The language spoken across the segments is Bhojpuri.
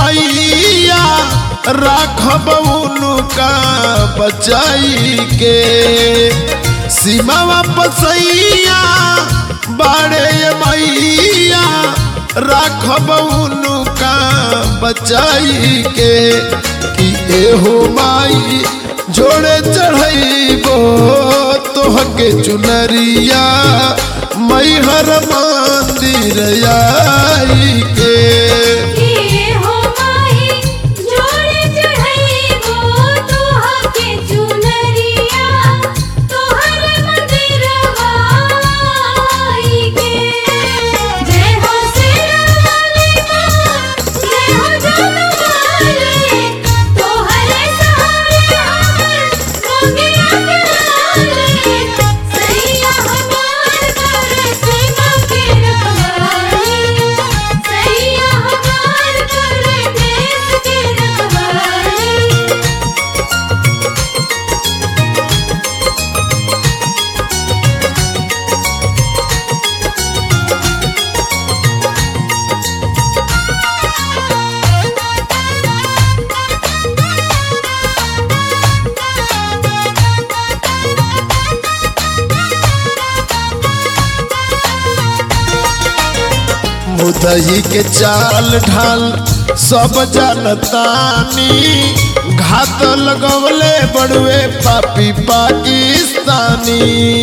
मैया राखब उनका बचाई के सीमा पसैया बाड़े मैया राखब उनका बचाई के कि एहो माई जोड़े चढ़ैबो तोहके चुनरिया मैहर मंदिर आई के किए हो माही जोड़े चढ़ाईबो तोहके चुनरिया तोहर मंदिरवा आई के जय हो शेरावाली माँ जय हो जगदम्बाले तोहरे सहारे हमर मोंगिया के लाले सैया हमार करे सीमा के रखवाली सैया हमार करे देश के रखवाली मुदही के चाल ढाल सब जानतानी घात लगवले बड़ुए पापी पाकिस्तानी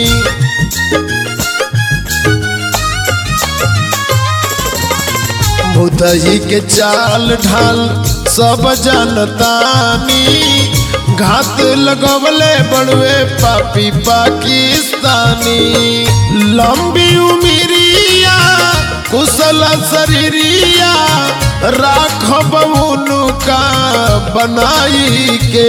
मुदही के चाल ढाल सब जानतानी घात लगवले बड़ुए पापी पाकिस्तानी लंबी उमिरिया कुशल शरीरिया राखब उनका बनाई के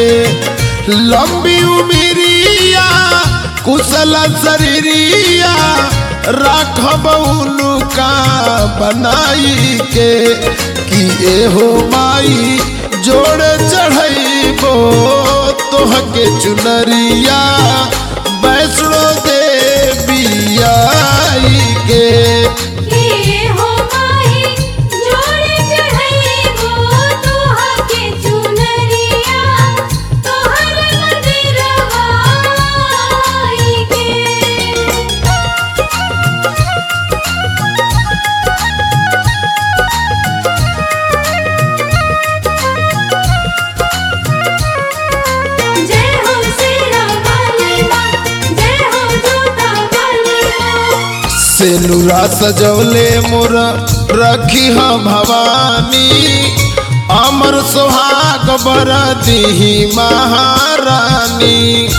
लंबी उमिरिया कुशल शरीरिया राखब उनका बनाई के कि एहो माई जोड़े चढ़ैबो तोहके चुनरिया वैष्णो देवी आई के किए हो माही जोड़े चढ़ाईबो तोहके चुनरिया तोहर मंदिरवा आई के जय हो शेरावाली माँ जय हो जोतावाली माँ सेनुरा सजवले मोर रखी ह भवानी अमर सुहाग बर दीही महारानी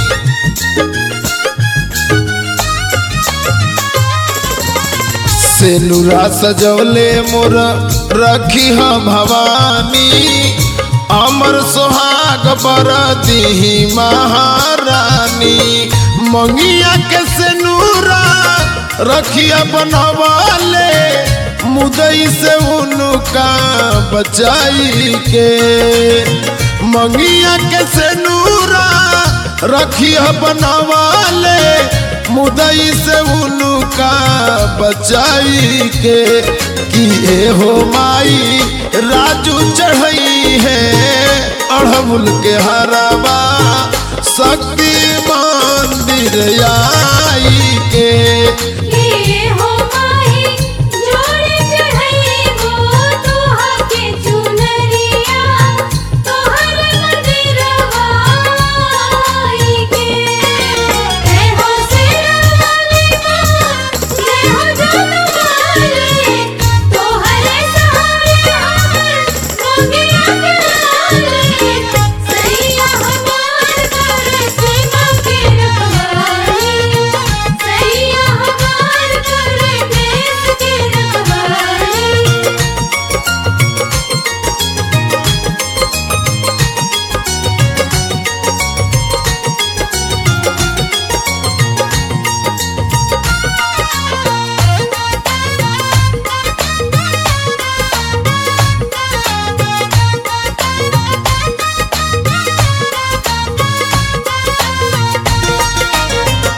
सेनुरा सजवले मोर रखी ह भवानी अमर सुहाग बर दीही महारानी मंगिया के सेनुरा रखिया बनवाले मुदई से उनका बचाई के मंगिया के सेनुरा रखिया बनवाले मुदई से उनका बचाई के कि एहो माई राजू चढ़ई है अड़हुल के हराबा शक्ति मंदिर आई के किए हो माही जोड़े चढ़ाईबो तोहके चुनरिया तोहर मंदिरवा आई के जय हो शेरावाली माँ जय हो जगदम्बाले तोहरे सहारे हमर मोंगिया के लाले सैया हमार करे सीमा के रखवाली सैया हमार करे देश के रखवाली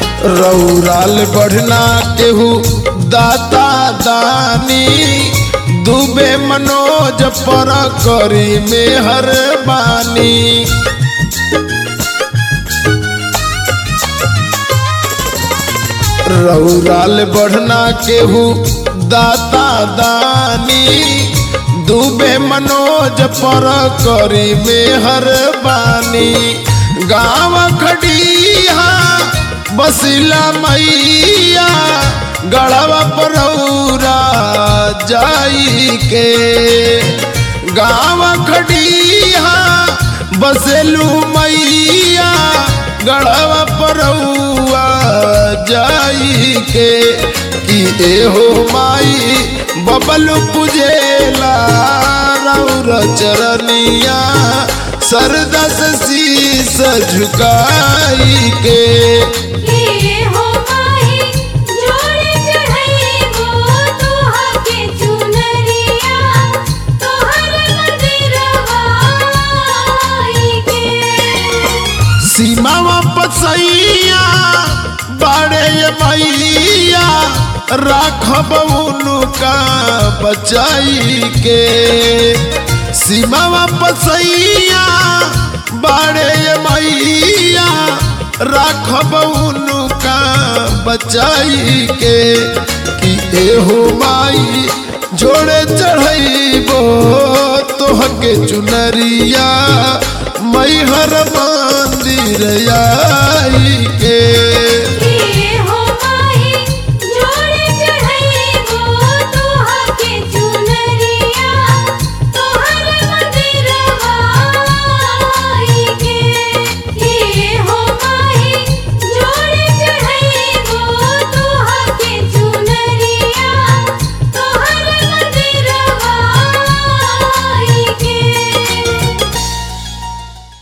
रौराल बढ़ना केहू दाता दानी दुबे मनोज पर करी मेहर बानी रौराल बढ़ना केहू दाता दानी दुबे मनोज पर करी मेहर बानी गाँव खड़िया बसिला मैया गढ़वा परौरा जाई के गाँव खड़िया बसेलू मैया गढ़वा परौआ जाई के कि एहो माई बबल पुजेला रौर चरनिया सरदा से शीस झुकाई के के हो माही जोड़े चढ़ाईबो तोहा के चुनरिया तोहर मंदिरवा आई के सीमावा पसैया बाड़े ये मैया राखब उनका बचाई के सीमावा पसैया बाड़े ये मैया राखब उनका बचाई के कि एहो माई जोड़े चढ़ैबो